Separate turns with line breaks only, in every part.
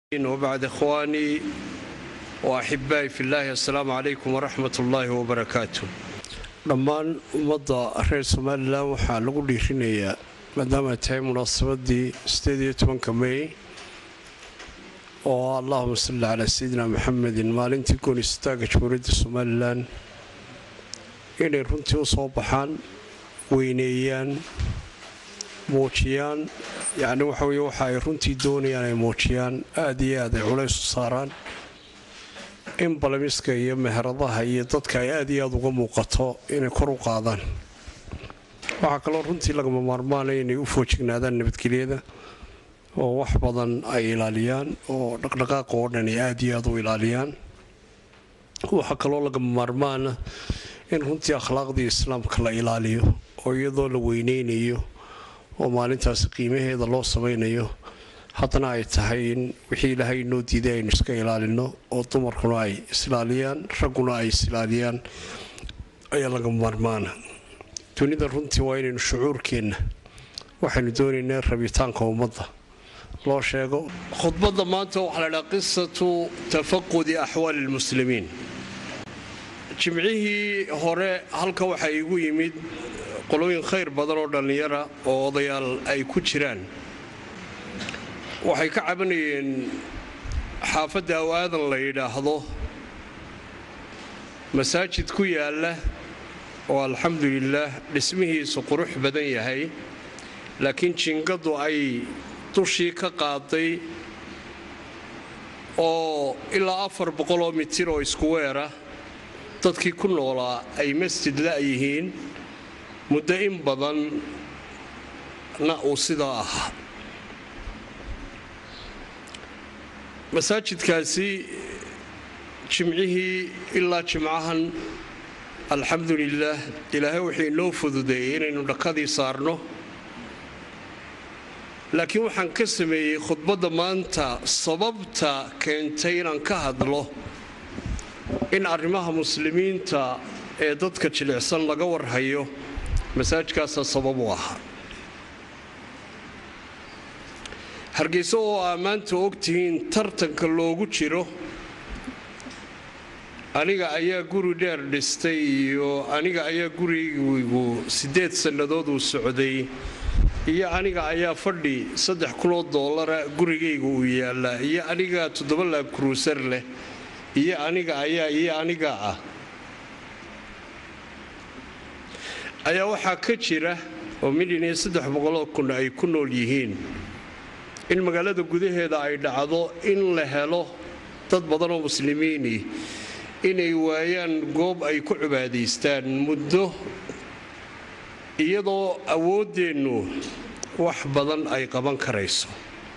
وبعد إخواني وأحبائي في الله السلام عليكم ورحمة الله وبركاته dhammaan ummadda reer somalilan waxaa lagu dhiirinayaa maadaama ay tahay munaasabadii sideediyo tobanka mey oo allahuma salli calaa sayidina maxamedin maalintii goonistaagga jamhuuriyadda somalilan inay runtii u soo baxaan weyneeyaan muujiyaan yacni waxa weye waxa ay runtii doonayaan ay muujiyaan aada iyo aad ay culays u saaraan in balamiska iyo meheradaha iyo dadka ay aad iyo aad uga muuqato inay kor u qaadaan waxaa kaloo runtii lagama maarmaanaya inay u foojignaadaan nabadgelyada oo wax badan ay ilaaliyaan oo dhaqdhaqaaqa oo dhan ay aad iyo aad u ilaaliyaan waxaa kaloo lagama maarmaana in runtii akhlaaqdii islaamka la ilaaliyo oo iyadoo la weyneynayo oo maalintaasi qiimaheeda loo samaynayo haddana ay tahay in wixii ilaahay inoo diiday aynu iska ilaalino oo dumarkuna ay isilaaliyaan ragguna ay isilaaliyaan ayaa laga maarmaana dunida runtii waa inaynu shucuurkeenna waxaynu doonaynaa rabitaanka ummadda loo sheego khudbadda maanta waxaa la dhaha qisatu tafaqudi axwaali lmuslimiin jimcihii hore halka waxaa igu yimid qolooyin khayr badan oo dhallinyara oo odayaal ay ku jiraan waxay ka cabanayeen xaafadda awaadan la yidhaahdo masaajid ku yaalla oo alxamdulilaah dhismihiisu qurux badan yahay laakiin jingadu ay dushii ka qaaday oo ilaa afar boqoloo mitir oo isku weera dadkii ku noolaa ay masjid la'yihiin muddo in badanna uu sidaa ahaa masaajidkaasi jimcihii ilaa jimcahan alxamdulilaah ilaahay wuxuu inoo fududeeyey inaynu dhakadii saarno laakiin waxaan ka sameeyey khudbadda maanta sababta keentay inaan ka hadlo in arrimaha muslimiinta ee dadka jilicsan laga warhayo masaajidkaasaa sabab u ahaa hargeysa oo aa maanta ogtihiin tartanka loogu jiro aniga ayaa guri dheer dhistay iyo aniga ayaa gurigaygu siddeed sannadood uu socday iyo aniga ayaa fadhi saddex kunoo doolara gurigayga uu yaallaa iyo aniga toddoba laab kruusar leh iyo aniga ayaa iyo aniga ah ayaa waxaa ka jira oo milyan iyo saddex boqoloo kun ay ku nool yihiin in magaalada gudaheeda ay dhacdo in la helo dad badan oo muslimiini inay waayaan goob ay ku cibaadaystaan muddo iyadoo awooddeennu wax badan ay qaban karayso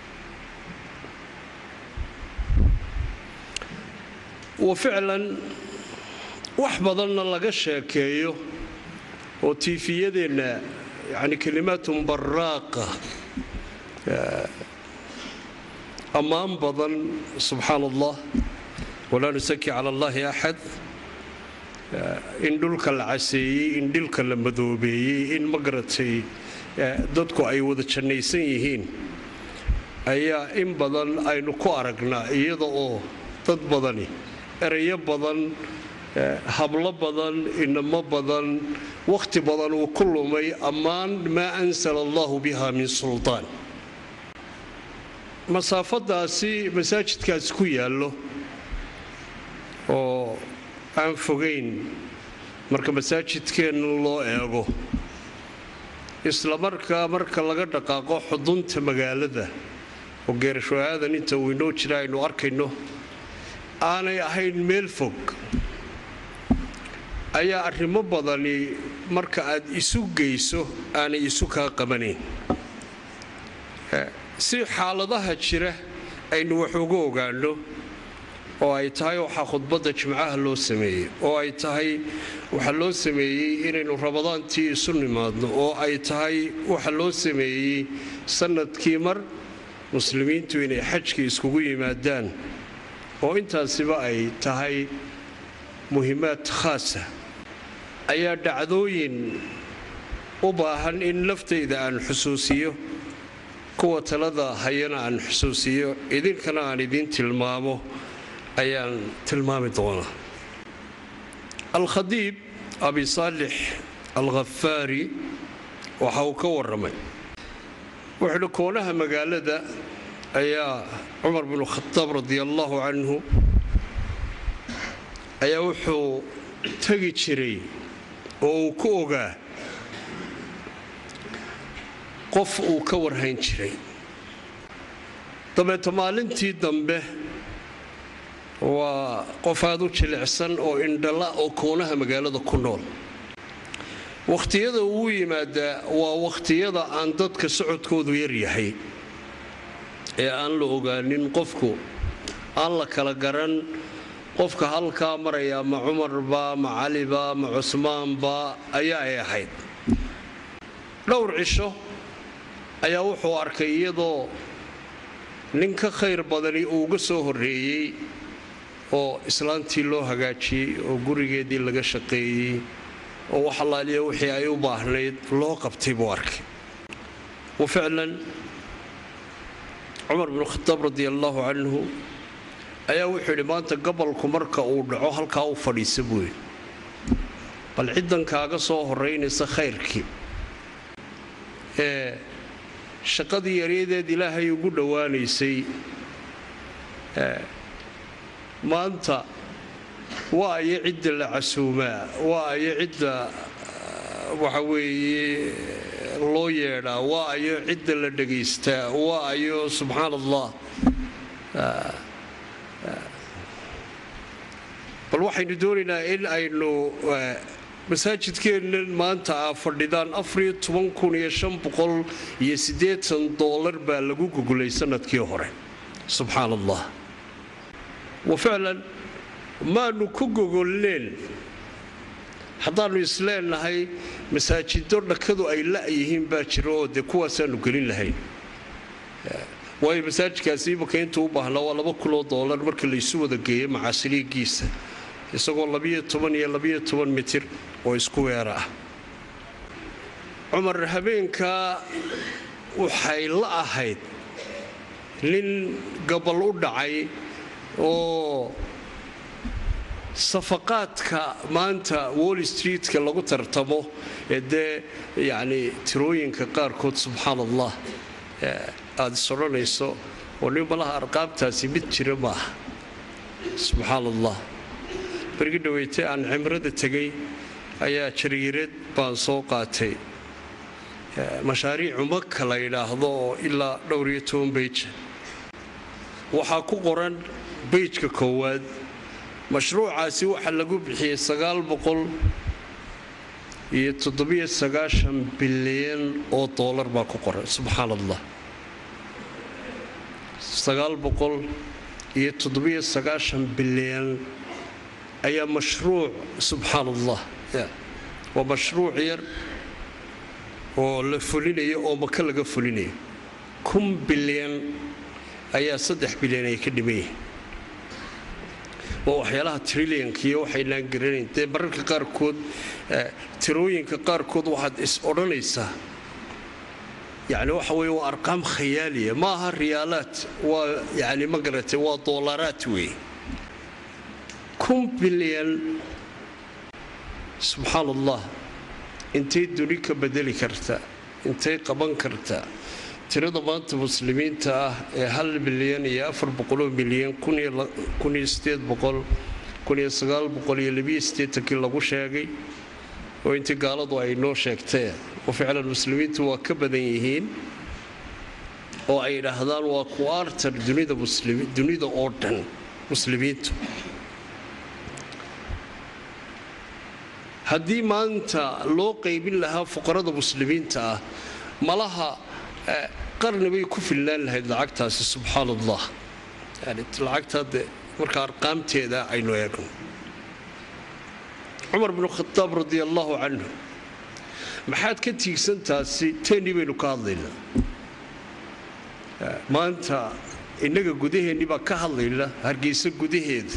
wa ficlan wax badanna laga sheekeeyo oo tiifiyadeenna yani kalimaatun baraaqa ammaan badan subxaan allah walaa nusaki cala allahi axad in dhulka la caseeyey in dhilka la madoobeeyey in magaratay dadku ay wada jannaysan yihiin ayaa in badan aynu ku aragnaa iyada oo dad badani erayo badan hablo badan inamo badan wakhti badan uu ku lumay ammaan maa ansala allahu biha min sultaan masaafadaasi masaajidkaasi ku yaallo oo aan fogayn marka masaajidkeenna loo eego isla markaa marka laga dhaqaaqo xudunta magaalada oo geerasho aadan inta uu inoo jira aynu arkayno aanay ahayn meel fog ayaa arrimo badani marka aad isu geyso aanay isu kaa qabanayn si xaaladaha jira aynu wax uga ogaanno oo ay tahay waxaa khudbadda jimcaha loo sameeyey oo ay tahay waxaa loo sameeyey inaynu rabadaantii isu nimaadno oo ay tahay waxa loo sameeyey sannadkii mar muslimiintu inay xajkii iskugu yimaadaan oo intaasiba ay tahay muhiimaad khaasa ayaa dhacdooyin u baahan in laftayda aan xusuusiyo kuwa talada hayana aan xusuusiyo idinkana aan idiin tilmaamo ayaan tilmaami doonaa alkhadiib abi saalix alkhafaari waxa uu ka warramay wuxuuhi koonaha magaalada ayaa cumar binu khadaab radi allaahu canhu ayaa wuxuu tegi jiray oo uu ku ogaa qof uu ka warhayn jiray dabeeto maalintii dambe waa qof aada u jilicsan oo indhala oo koonaha magaalada ku nool wakhtiyada uu yimaadaa waa wakhtiyada aan dadka socodkoodu yaryahay ee aan la ogaanin qofku aan la kala garan qofka halkaa maraya ma cumarba ma caliba ma cusmaanba ayaa ay ahayd dhowr cisho ayaa wuxuu arkay iyadoo nin ka khayr badani uu uga soo horreeyey oo islaantii loo hagaajiyey oo gurigeedii laga shaqeeyey oo wax allaaliya wixii ay u baahnayd loo qabtay buu arkay wa ficlan cumar binu khadaab radi allaahu canhu ayaa wuxuu yidhi maanta gobolku marka uu dhaco halkaa u fadhiisa buu yidhi bal ciddan kaaga soo horaynaysa khayrkii ee shaqadii yaryadeed ilaahay ugu dhowaanaysay maanta waa ayo cidda la casuumaa waa ayo cidda waxa weeye loo yeedhaa waa ayo cidda la dhagaystaa waa ayo subxaan allah bal waxaynu doonaynaa in aynu masaajidkeennan maanta aa fadhidaan iyo dolar baa lagu gugulay sanadkii hore subxaan allah wa ficlan maanu ku gogolneen haddaannu isleenahay masaajido dhakadu ay la'yihiin baa jira oo dee kuwaasaanu gelin lahayn waayo masaajidkaasi imaka intuu u baahnaa waa laba kunoo doolar marka laysu wada geeyo macaasiliigiisa isagoo iyo mitir oo isku weera ah cumar habeenkaa waxay la ahayd nin gobol u dhacay oo safaqaadka maanta wall streetka lagu tartamo ee dee yacni tirooyinka qaarkood subxaan allah aada is odhanayso oo nin malaha arqaabtaasi mid jira maaha subxaan allah bargi dhaweyte aan cimrada tegay ayaa jariirad baan soo qaatay mashaariicu maka la yidhaahdo oo ilaa dhowr iyo toban beija waxaa ku qoran beijka koowaad mashruucaasi waxaa lagu bixiyey sagaal boqol iyo toddobiyo sagaashan bilyan oo doolar baa ku qoran subxaan allah sagaal boqol iyo toddobiyo sagaashan bilyan ayaa mashruuc subxaan allah waa mashruuc yar oo la fulinayo oo maka laga fulinayo kun bilyan ayaa saddex bilyan ay ka dhiman yihiin waa waxyaalaha trilyankiiyo waxaynaan garanayn dee mararka qaarkood tirooyinka qaarkood waxaad is odhanaysaa yani waxa weye waa arqaam khayaaliya ma aha riyaalaad waa yani ma garatay waa doolaraad weeye kun bilyan subxaan allah intay duni ka bedeli kartaa intay qaban kartaa tirada maanta muslimiinta ah ee hal bilyan iyo afar boqoloo milyan kuniyo sideed boqol kuniyo sagaal boqol iyo labiyo siddeetankii lagu sheegay oo intii gaaladu ay noo sheegteen oo ficlan muslimiintu waa ka badan yihiin oo ay idhaahdaan waa kuartar dunida oo dhan muslimiintu haddii maanta loo qaybin lahaa fuqarada muslimiinta ah malaha qarni bay ku filnaan lahayd lacagtaasi subxaan allah yani lacagtaa de marka arqaamteeda aynu eegno cumar binu khadaab radi allaahu canhu maxaad ka tiigsantaasi teennii baynu ka hadlaynaa maanta innaga gudaheennii baa ka hadlayna hargeysa gudaheeda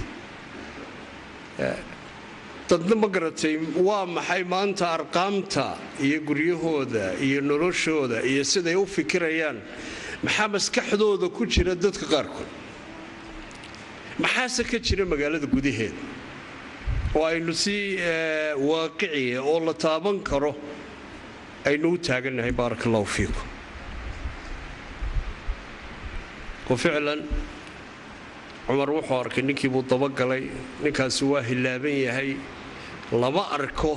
dadna ma garatay waa maxay maanta arqaamta iyo guryahooda iyo noloshooda iyo siday u fikirayaan maxaa maskaxdooda ku jira dadka qaarkood maxaase ka jira magaalada gudaheeda oo aynu si waaqiciya oo la taaban karo aynu u taagannahay baaraka allahu fiikum oo ficlan cumar wuxuu arkay ninkii buu dabagalay ninkaasi waa hillaaban yahay lama arko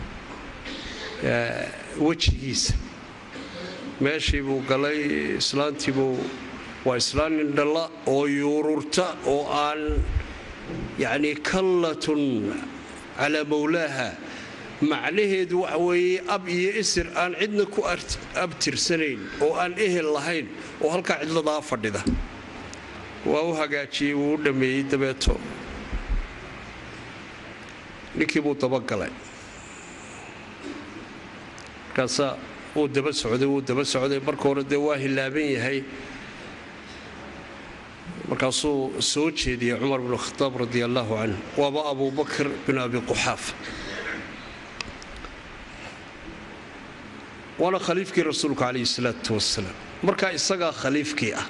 wejigiisa meeshii buu galay islaantii buu waa islaan indhalla oo yuururta oo aan yacni kallatun calaa mawlaaha macnaheedu waxa weeye ab iyo isir aan cidna ku abtirsanayn oo aan ehel lahayn oo halkaa cidladaa fadhida waa u hagaajiyey wuu u dhammeeyey dabeeto ninkii buu dabagalay markaasaa wuu daba socday wuu daba socday marka hore dee waa hillaaban yahay markaasuu soo jeediyey cumar bnu khadaab radi allaahu canhu waaba abubakr bin abi quxaafa waana khaliifkii rasuulku calayhi salaatu wasalaam markaa isagaa khaliifkii ah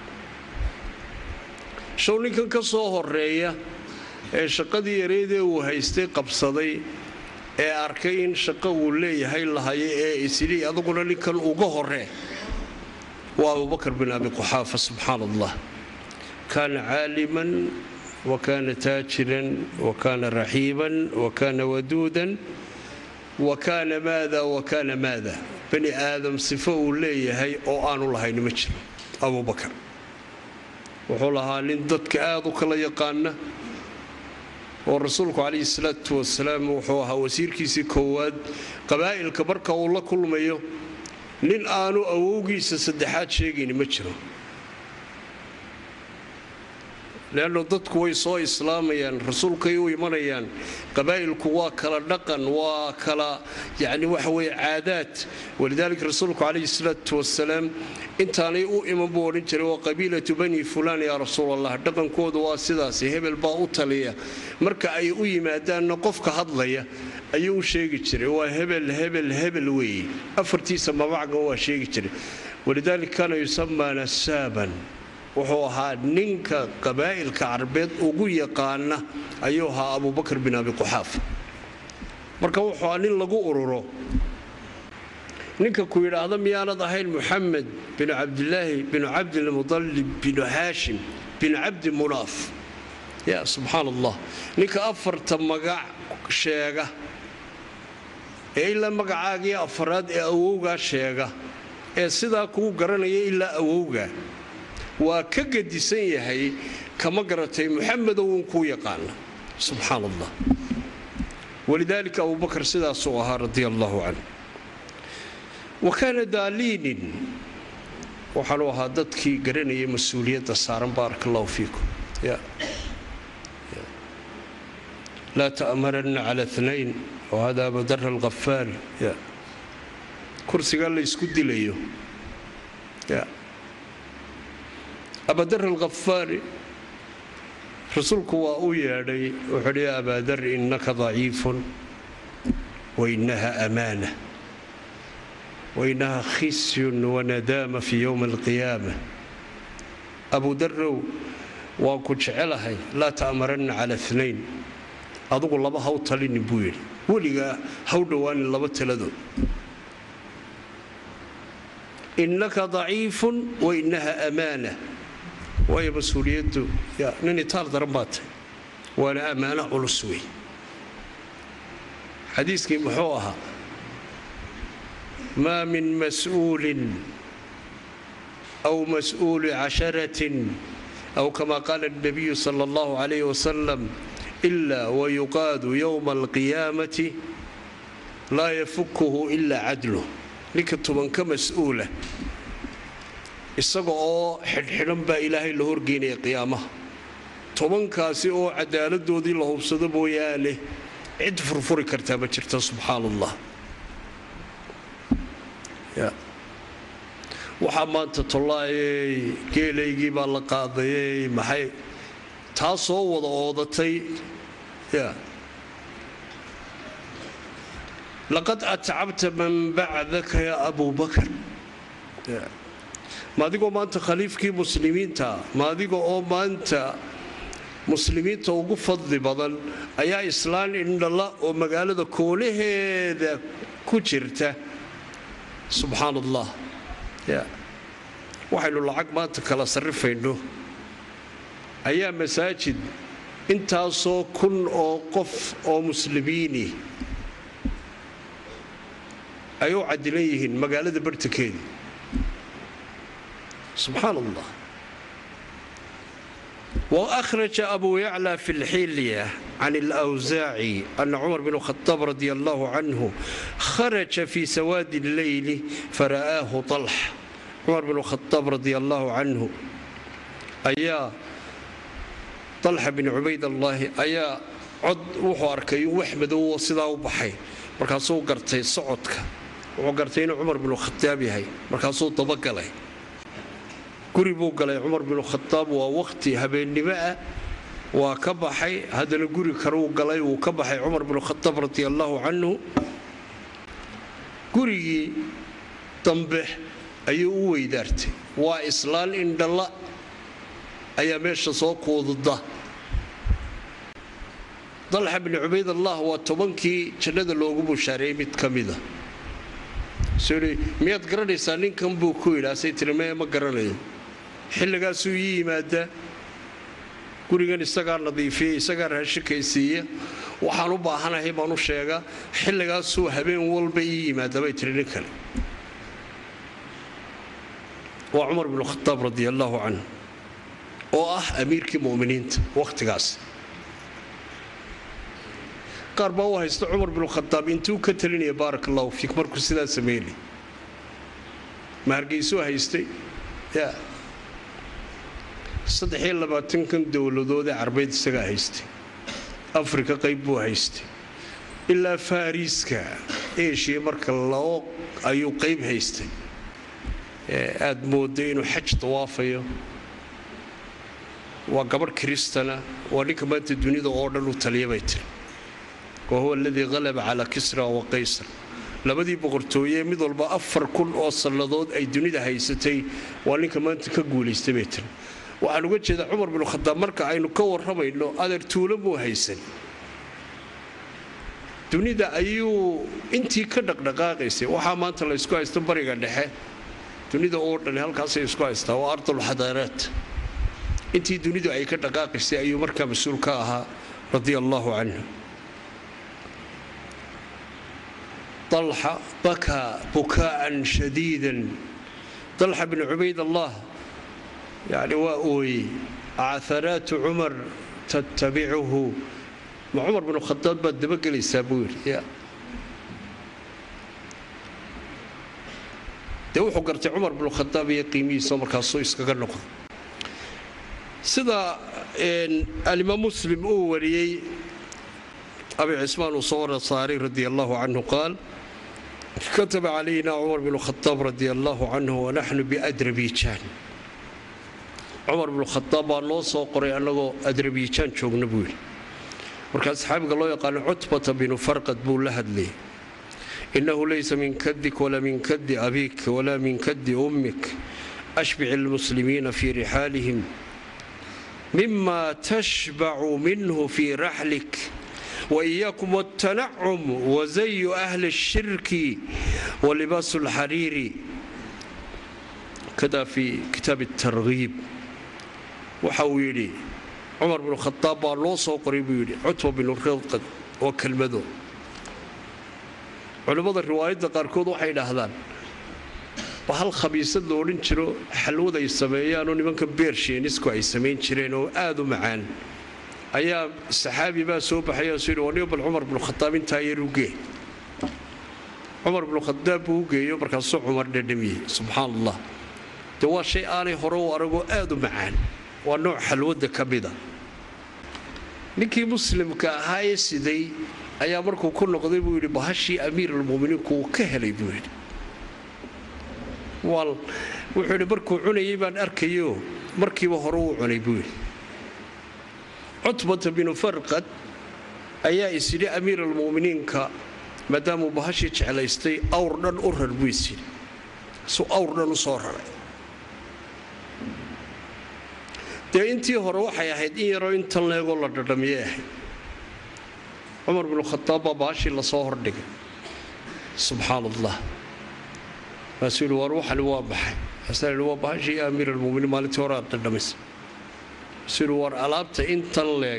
show ninkan ka soo horeeya ee shaqadii yareydee uu haystay qabsaday ee arkay in shaqo uu leeyahay lahayo ee isidhi aduguna ninkan uga horee waa abubakr bin abi quxaafa subxaan allah kaana caaliman wa kaana taajiran wa kaana raxiiban wa kaana waduudan wa kaana maada wa kaana maada bani aadam sifo uu leeyahay oo aanu lahayni ma jiro abubakar wuxuu lahaa nin dadka aad u kala yaqaana oo rasuulku calayhi salaatu wasalaam wuxuu ahaa wasiirkiisii koowaad qabaa'ilka marka uu la kulmayo nin aanu awowgiisa saddexaad sheegayni ma jiro leanno dadku way soo islaamayaan rasuulkay u imanayaan qabaa'ilku waa kala dhaqan waa kala yacni waxa weye caadaad walidaalika rasuulku calayhi salaatu wasalaam intaanay u iman buu odhan jiray waa qabiilatu bani fulaan yaa rasuul allah dhaqankoodu waa sidaasi hebel baa u taliya marka ay u yimaadaanna qofka hadlaya ayuu u sheegi jiray waa hebel hebel hebel weeye afartiisa mabacga waa sheegi jiray walidaalika kaana yusamaa nasaaban wuxuu ahaa ninka qabaa'ilka carbeed ugu yaqaana ayuu ahaa abubakr bin abi quxaafa marka wuxuu ahaa nin lagu ururo ninka ku yidhaahda miyaanad ahayn muxamed binu cabdilaahi binu cabdilmudalib binu haashim binu cabdi munaaf ya subxaan allah ninka afarta magac sheega ee ilaa magacaagii afaraad ee awowgaa sheega ee sidaa kuu garanaya ilaa awowga waa ka gadisan yahay kama garatay muxamedow uun kuu yaqaana subxaan allah walidaalika abubakar sidaasuu ahaa radia allahu canh wa kaana daaliinin waxaanu ahaa dadkii garanayay mas-uuliyadda saaran baaraka allahu fiikum laa ta'maranna cala nayn wahada abadara alkhafaal kursigaa la ysku dilayo abadar alkhafaari rasuulku waa u yeedhay wuxuuhi ya abaadar innaka daciifun wainaha amaana wainaha khisyun wanadaama fii yowmi alqiyaama abudarow waan ku jecelahay laa ta'maranna cala nayn adugu laba haw talinin buu yidhi weligaa haw dhowaanin laba taladood innaka daciifun wainaha amaana waayo mas-uuliyaddu nin itaal daran baa tahy waana ammaano culus wey xadiiskii muxuu ahaa maa min mas-uulin aw mas-uuli casharatin aw kama qaala اnabiyu sala اllahu calayh wasalam ila wayuqaadu yowma alqiyaamati laa yafukuhu ila cadluh ninka tubanka mas-uula isaga oo xidhxidhan baa ilaahay la horgeynaya qiyaamaha tobankaasi oo cadaaladoodii la hubsado mooyaane cid furfuri kartaa ma jirta subxaan allah waxaa maanta tollaayey geelaygii baa la qaadayey maxay taa soo wada oodatay laqad atcabta man bacdaka ya abu bakar ma adigoo maanta khaliifkii muslimiinta ma adiga oo maanta muslimiinta ugu fadli badan ayaa islaan indhala oo magaalada koolaheeda ku jirta subxaan allah waxaynu lacag maanta kala sarrifayno ayaa masaajid intaasoo kun oo qof oo muslimiini ay u cadilan yihiin magaalada bartankeedii subxaan allah وأخرج أبو يعلى في الحلية عن الأوزاعي أن عمر بن الخطاب رضي الله عنه خرج في سواد الليل فرآه طلح عمر بن الخطاب رضي الله عنه أيا طلحة بن عبيد الله أيا cod wuxuu arkay wax madow sidaa u baxay markaasuu gartay socodka wuxuu gartay inuu cumar binu khataab yahay markaasuu dabagalay guri buu galay cumar binu khataab waa wakhti habeennimo ah waa ka baxay haddana guri kaleu galay wuu ka baxay cumar binu khataab radi allaahu canhu gurigii dambe ayuu u weydaartay waa islaan indhalla ayaa meesha soo kuududa dalxa bni cubaydallah waa tobankii jannada loogu bushaareeyey mid ka mida miyaad garanaysaa ninkan buu ku yidhaasay tiri mee ma garanayo xilligaasuu ii yimaadaa gurigan isagaa nadiifiya isagaa raashikaysiiya waxaan u baahanahay baan u sheegaa xilligaasuu habeen walba ii yimaada bay tiri nin kale waa cumar binu khataab radi allaahu canhu oo ah amiirkii muminiinta wakhtigaas qaar baa u haysta cumar binu khataab intuu ka talinaya baarak allahu fiik markuu sidaa sameynay ma hargeysuu haystay ya saddexiyo labaatankan dowladood ee carbeed isagaa haystay afrika qayb buu haystay ilaa fariiska eshiya marka loo ayuu qayb haystay aad mooday inuu xaj dawaafayo waa gabadh kiristana waa ninka maanta dunida oo dhan u taliya bay tiri wa huwa aladii qalaba calaa kisra wa qaysar labadii boqortooye mid walba afar kun oo sannadood ay dunida haysatay waa ninka maanta ka guulaystay bay tiri waxaan uga jeedaa cumar binu khadaab marka aynu ka warramayno adeer tuulo muu haysan dunida ayuu intii ka dhaqdhaqaaqaysay waxaa maanta la ysku haysto bariga dhexe dunida oo dhan halkaasay isku haystaa waa ardulxadaaraat intii dunidu ay ka dhaqaaqaysay ayuu markaa mas-uul ka ahaa radia allaahu canhu طلحة بكى بكاء شديدا طلحة بن عبيد الله يعني وأوي عثرات عمر تتبعه مع عمر بن الخطاب بد بقلي سابوير يا dee wuxuu gartay cumar binu khadaab iyo qiimihiisa markaasuu iskaga noqdo sida alimaam muslim uu wariyey abi cismaan uu soo wara saaray radi allahu canhu qaal kataba calayna cumar bnu khadaab radi allahu canhu wanaxnu biadrabiijaan cumar bnu khadaab baa noo soo qoray annagoo adrabiijaan joogna buu yidhi markaa saxaabiga loo yaqaano cutbata binu farqad buu la hadlayay inahu laysa min kadik walaa min kadi abik walaa min kadi ummik ashbic almuslimiina fii rixaalihim mima tashbacu minhu fii raxlik وإياكم والتنعم وزي أهل الشرك ولباس الحرير كذا في كتاب الترغيب وحويلي عمر بن الخطاب لوصو قريب يلي عتبة بن الرقد وكلمده علماء الروايات قاركود waxay dhahdaan bahal khabiisad loo odhan jiro xalwada ay sameeyaan oo nimanka beersheenisku ay samayn jireen oo aad u macaan ayaa saxaabi baa soo baxay oo yidhi waniyo bal cumar bnu khadaab intaa yar u gee cumar bnu khadaab buu u geeyo markaasuu cumar dhadhamiyey subxaan allah dee waa shay aanay hore u aragoo aad u macaan waa nooc xalwadda ka mida ninkii muslimka ahaa ee siday ayaa markuu ku noqday buu yidhi bahashii amiiralmuminiinku uu ka helay buu yidhi wuxuu yidhi markuu cunayay baan arkayo markiiba hore uu cunay buu yidhi cutbata binu farqad ayaa isyidhi amiir almuminiinka maadaamuu bahashii jeclaystay awr dhan u rar buu isyidhi suu awr dhan u soo raray dee intii hore waxay ahayd in yaroo intan leegoo la dhadhamiyay ahayd cumar binu khadaab baa baashii lasoo hordhigay subxaan allah maasuu yihi war waxani waa baxay asaa yihi waa bahashii amiir almuminiin maalintii hore aad dhadhamaysa maasuu yihi war alaabta intan leeg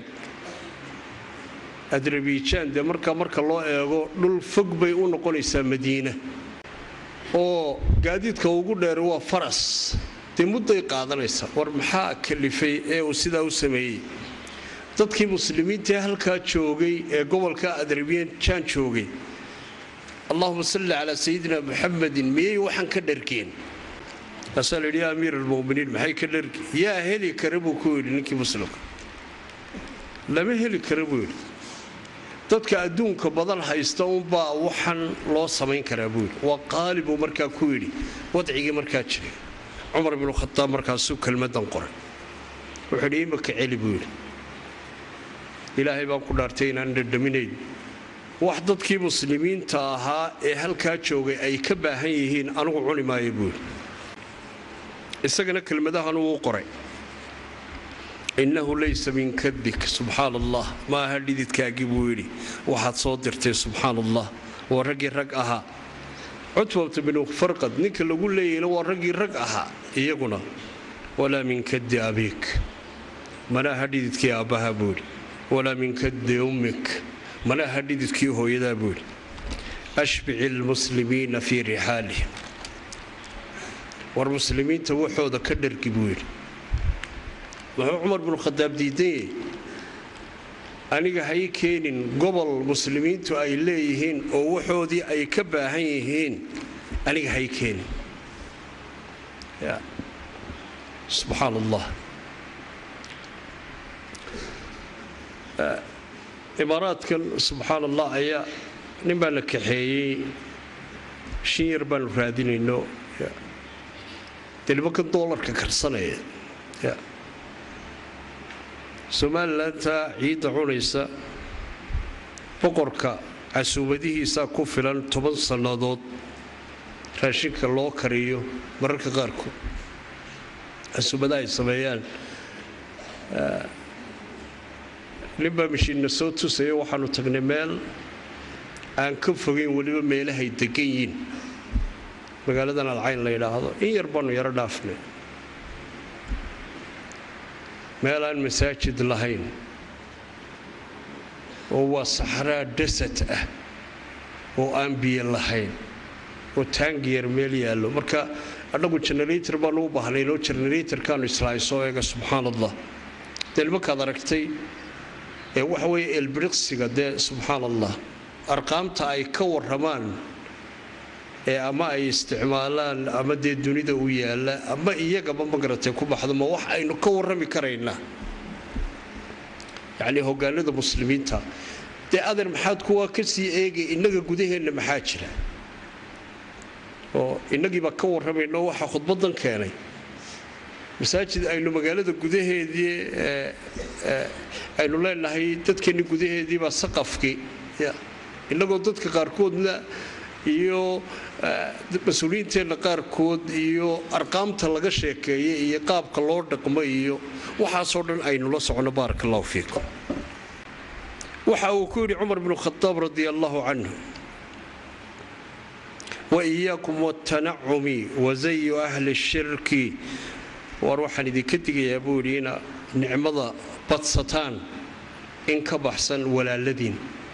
adrabiijaan dee markaa marka loo eego dhul fog bay u noqonaysaa madiina oo gaadiidka ugu dheer waa faras dee mudday qaadanaysaa war maxaa kalifay ee uu sidaa u sameeyey dadkii muslimiintaee halkaa joogay ee gobolka adrabiijaan joogay allahuma salli calaa sayidina muxamedin miyay waxaan ka dhargeen kaasaa layidhi yaa amiir almuminiin maxay ka dhargeen yaa heli kara buu ku yidhi ninkii muslimka lama heli kara buu yidhi dadka adduunka badan haysta unbaa waxan loo samayn karaa buu yidhi waa qaali buu markaa ku yidhi wadcigii markaa jiray cumar binu khadaab markaasuu kelmadan qoray wuxuu yidhi imaka celi buu yidhi ilaahay baan ku dhaartay inaan dhadhaminayn wax dadkii muslimiinta ahaa ee halkaa joogay ay ka baahan yihiin anigu cuni maayo buu yidhi isagana kelmadahan wuu qoray innahu laysa min kadbik subxaan allah ma aha dhididkaagii buu yidhi waxaad soo dirtay subxaan allah waa raggii rag ahaa cutbata binu farqad ninka lagu leeyayna waa raggii rag ahaa iyaguna walaa min kaddi abiik mana aha dhididkii aabbaha buu yidhi walaa min kaddi ummik mana aha dhididkii hooyadaa buu yidhi ashbici lmuslimiina fii rixaalihim war muslimiinta waxooda ka dhargi buu yidhi wuxuu cumar binu khadaab diidanyay aniga hay keenin gobol muslimiintu ay leeyihiin oo waxoodii ay ka baahan yihiin aniga hay keenin subxaan allah imaaraadkan subxaan allah ayaa nin baa la kaxeeyey shin yar baanu raadinayno dee nimankan doolarka karsanaya somalilantaa ciidda cunaysa boqorka casuumadihiisaa ku filan toban sannadood raashinka loo kariyo mararka qaarkood casuumadaha ay sameeyaan ninbaa mashiinna soo tusaya waxaanu tagnay meel aan ka fogayn weliba meelahay degan yiin magaaladan alcayn la yidhaahdo in yar baanu yaro dhaafnay meel aan masaajid lahayn oo waa saxraa dasat ah oo aan biyo lahayn oo taangiyar meel yaallo marka annagu generator baanu u baahnaynoo generatorkaanu islaahay soo eega subxaan allah dee nimankaad aragtay ee waxa weeye elbiriqsiga dee subxaan allah arqaamta ay ka warramaan ee ama ay isticmaalaan ama dee dunida u yaalla ama iyagaba magaratay ku baxdo ma wax aynu ka warrami karaynaa yacnii hogaanada muslimiinta dee adeer maxaad kuwaa ka sii eegay innaga gudaheenna maxaa jira oo innagiibaa ka warramayno waxaa khudbadan keenay masaajid aynu magaalada gudaheedii aynu leenahay dadkeenni gudaheediibaa saqafkii innagoo dadka qaarkoodna iyo mas-uuliyiinteenna qaarkood iyo arqaamta laga sheekeeya iyo qaabka loo dhaqmo iyo waxaasoo dhan aynu la socono baaraka allahu fiikum waxa uu ku yidhi cumar bnu khadaab radi allahu canhu wa iyaakum watanacumi wazayu ahli shirki waar waxaan idinka digayaa buu yidhi ina nicmada badsataan in ka baxsan walaaladiin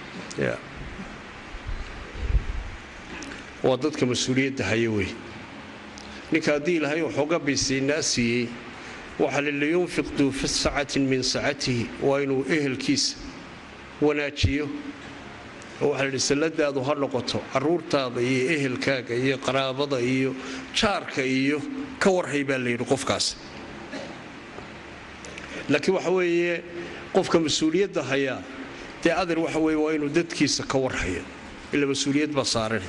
waa dadka mas-uuliyadda haya wey ninka haddii ilaahay waxooga baysiinaa siiyey waxaa liliyunfiq duu fi sacatin min sacatihi waa inuu ehelkiisa wanaajiyo oo waxaa layidhi salladaadu ha noqoto caruurtaada iyo ehelkaaga iyo qaraabada iyo jaarka iyo ka warhay baa layidhi qofkaas laakiin waxa weeye qofka mas-uuliyadda hayaa dee adeer waxa weye waa inuu dadkiisa ka warhaya ila mas-uuliyad baa saaran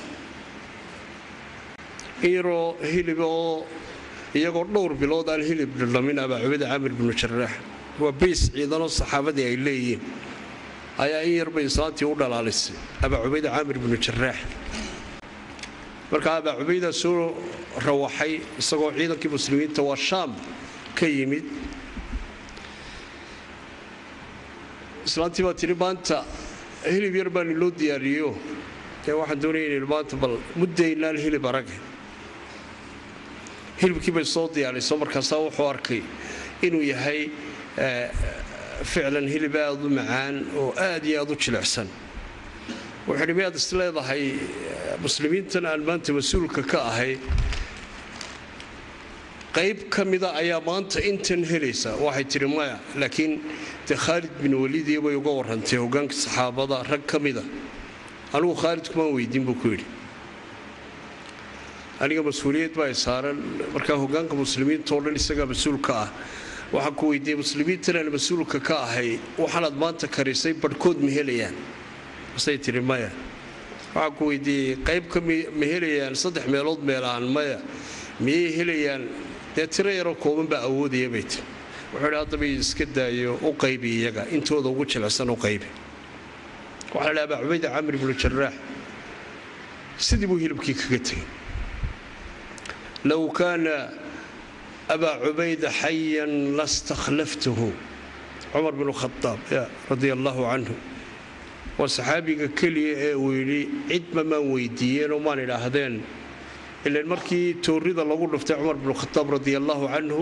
iyaroo hilib oo iyagoo dhowr bilood aan hilib dhadhamin abaa cubada caamir binu jaraax waa bays ciidanoo saxaabadii ay leeyihiin ayaa in yarbay islaantii u dhalaalisay abaa cubayda caamir binu jaraax marka abaa cubaydaa soo rawaxay isagoo ciidankii muslimiinta waa shaam ka yimid islaantii baa tidhi maanta hilib yar baan iloo diyaariyo dee waxaan doonaya inaynu maanta bal muddaynaan hilib arage hilibkii bay soo diyaarayso markaasaa wuxuu arkay inuu yahay ficlan hilib aad u macaan oo aad iyo aad u jilicsan wuxuu idhi miyaad is leedahay muslimiintan aan maanta mas-uulka ka ahay qayb ka mida ayaa maanta intan helaysa waxay tidhi maya laakiin dee khaalid bin waliidiya bay uga warrantay hogaanka saxaabada rag ka mida anigu khaalid kumaan weydiin buu ku yidhi aniga mas-uuliyad baa saaran markaa hogaanka muslimiinta oo dhan isagaa mas-uulka ah waxaan ku weydiiyey muslimiintan aan mas-uulka ka ahay waxaanaad maanta karisay barhkood ma helayaan masay tihi maya waxaan ku weydiiyey qayb ka ma helayaan saddex meelood meelahan maya miyay helayaan dee tiro yaroo kooban baa awoodaya bay tiri wuxuu idhi haddaba iska daayo u qaybi iyaga intooda ugu jilicsan u qaybi waxaa la abaa cubayda camr ibnu jaraax sidii buu hilibkii kaga tegay low kaana abaa cubayda xayan lastakhlaftuhu cumar bnu khadaab radia allaahu canhu waa saxaabiga keliya ee uu yidhi cidma maan weydiiyeenoo maan idhaahdeen ilan markii toorrida lagu dhuftay cumar bnu khadaab radia allaahu canhu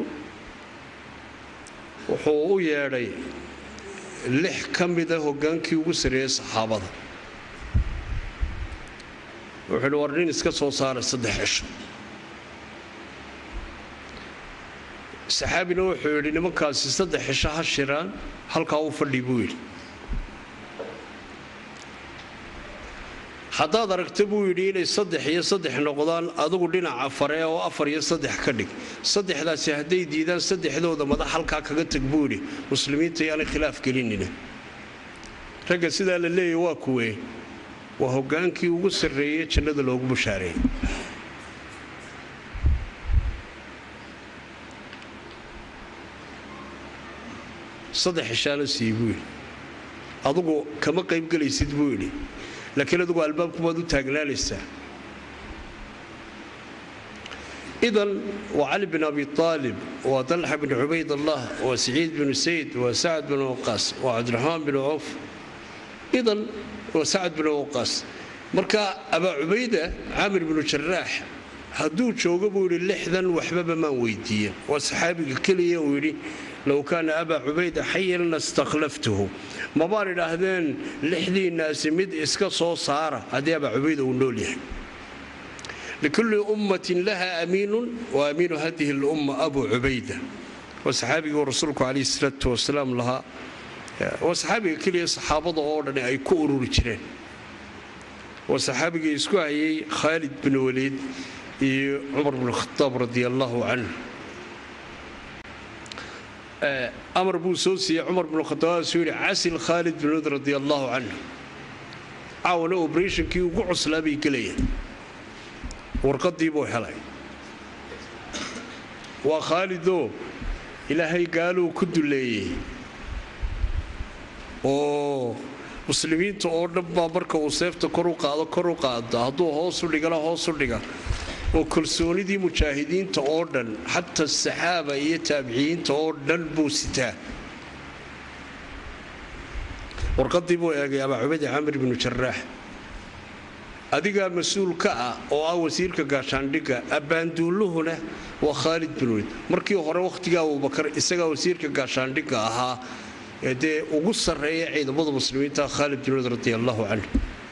wuxuu u yeedhay lix ka mida hogaankii ugu sarreeyey saxaabada wuxuu yidhi war nin iska soo saara saddex cisho saxaabina wuxuu yidhi nimankaasi saddex cisho ha shiraan halkaa u fadhi buu yidhi haddaad aragta buu yidhi inay saddex iyo saddex noqdaan adugu dhinaca fare oo afar iyo saddex ka dhig saddexdaasi hadday diidaan saddexdooda madax halkaa kaga tag buu yidhi muslimiinta yaanay khilaaf gelinina ragga sidaa la leeyahy waa kuwee waa hogaankii ugu sarreeyey jannada loogu bushaareeyey saddex xishaano sii buu yidhi adugu kama qaybgelaysid buu yidhi laakiin adugu albaabkubaad u taagnaanaysaa idan waa cali bin abi aalib waa dalxa bin cubayd allah waa saciid binu sayd waa sacad bin waqaas waa cabdiraxmaan bin cawf idan waa sacad bin waqaas marka abaa cubayda caamir binu jaraax hadduu joogo buu yidhi lixdan waxbaba maan weydiiyen waa saxaabiga keliya uu yidhi low kaana abaa cubayda xayan lastakhlaftuhu mabaan idhaahdeen lixdiinnaasi mid iska soo saara haddii abaa cubayda uu nool yahay likulli ummatin laha amiinun wa amiinu hadihi lumma abu cubayda waa saxaabigii rasuulku calayhi salaatu wasalaam lahaa waa saxaabiga keliya saxaabada oo dhan ay ku ururi jireen waa saxaabigii isku hayay khaalid bin waliid iyo cumar bn khadaab radi allaahu canhu amar buu soo siiyey cumar bnu khadaabsuu yidhi casil khaalid bin waliid radi allaahu canhu caawana obrethnkii ugu cuslaa bay gelayaan warqadii buu helay waa khaalidoo ilaahay gaaluu ku duleeyey oo muslimiinta oo dhan baa marka uu seefta kor u qaado kor u qaado hadduu hoosu dhigana hoosu dhiga oo kalsoonidii mujaahidiinta oo dhan xataa saxaaba iyo taabiciyiinta oo dhan buu sitaa warqadii buu eegay abaa cubaydi camir binu jaraax adigaa mas-uul ka ah oo ah wasiirka gaashaandhigga abbaanduulluhuna waa khaalid bin waliid markii hore wakhtiga abubakar isagaa wasiirka gaashaandhigga ahaa ee dee ugu sarreeya ciidamada muslimiinta khaalid bin waliid radi allaahu canhu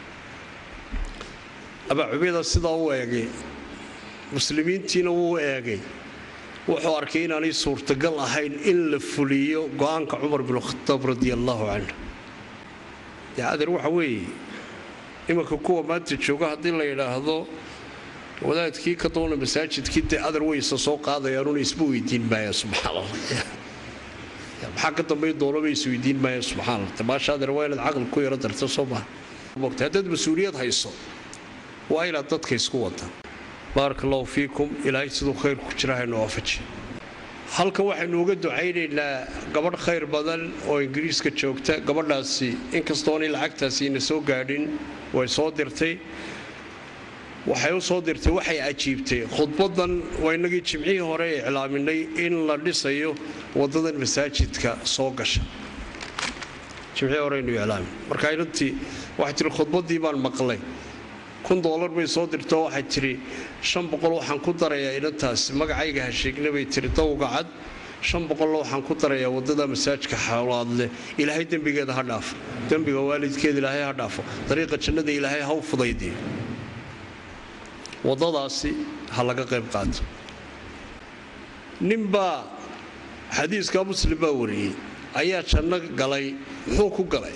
abaa cubayda sidaa u eegay muslimiintiina wuu eegay wuxuu arkay inaanay suurtagal ahayn in la fuliyo go-aanka cumar bin khadaab radi allaahu canhu dee adeer waxa weeye imanka kuwa maanta jooga haddii la yidhaahdo wadaadkii ka doona masaajidkii dee adar weysa soo qaadayaanuna isma weydiin maaya subxaanallah maxaa ka dambayn doonaba isweydiin maaya subxaanallah tamaasha adeer waa inaad caqli ku yaro darta soo maha mogta haddaad mas-uuliyad hayso waa inaad dadka isku wada baaraka allahu fiikum ilaahay siduu khayr ku jira haynu waafaji halkan waxaynu uga ducaynaynaa gabadh khayr badan oo ingiriiska joogta gabadhaasi inkastoonay lacagtaasi ina soo gaadhin way soo dirtay waxay u soo dirtay waxay ajiibtay khudbadan waa inagii jimcihii hore iclaaminay in la dhisayo wadadan masaajidka soo gasha jimcii horeynu iclaami marka inantii waxay tihi khudbaddii baan maqlay kun doolar bay soo dirtoo waxay tidhi shan boqol waxaan ku darayaa inantaasi magacayga ha sheegna bay tihi dawga cad shan boqolla waxaan ku darayaa waddada masaajka xawlaadleh ilaahay dembigeeda ha dhaafo dembiga waalidkeeda ilaahay ha dhaafo dariiqa jannada ilaahay ha u fudaydiyo waddadaasi ha laga qayb qaato ninbaa xadiiska muslim baa wariyey ayaa janno galay muxuu ku galay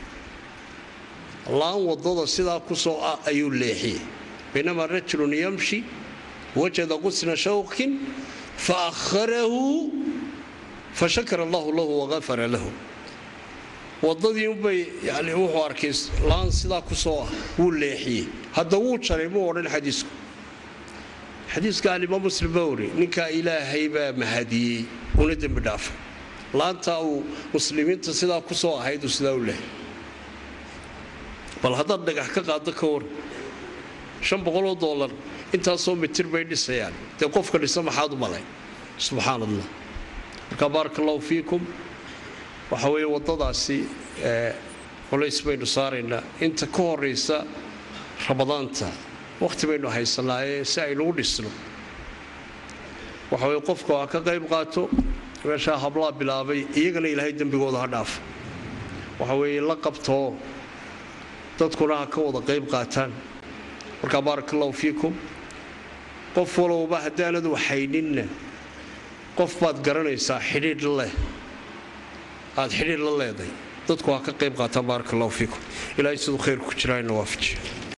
laan waddada sidaa ku soo ah ayuu leexiyey baynamaa rajulun yamshi wajada qusna shawkin fa akharahu fa shakara allahu lahu waqafara lahu waddadii unbay yani wuxuu arkay laan sidaa ku soo ah wuu leexiyey hadda wuu jaray muu odhan xadiisku xadiiska alimaam muslim baa wari ninkaa ilaahay baa mahadiyey una dembi dhaafay laantaa uu muslimiinta sidaa ku soo ahayd uu sidaa u lehay bal haddaad dhagax ka qaado ka war shan boqoloo doolar intaasoo mitir bay dhisayaan dee qofka dhisa maxaad u malay subxaan allah marka baaraka allahu fiikum waxa weeye waddadaasi culays baynu saaraynaa inta ka horaysa ramadaanta wakhti baynu haysanaaye si aynu u dhisno waxa weye qofka ha ka qayb qaato meeshaa hablaa bilaabay iyagana ilaahay dembigooda ha dhaafo waxa weeye la qabtoo dadkuna ha ka wada qayb qaataan markaa baaraka allahu fiikum qof walowba haddaanad waxayninna qof baad garanaysaa xidhiidh leh aad xidhiidh la leeday dadku ha ka qayb qaataan baaraka allahu fiikum ilaahay siduu khayr ku jiraayna waafajiyo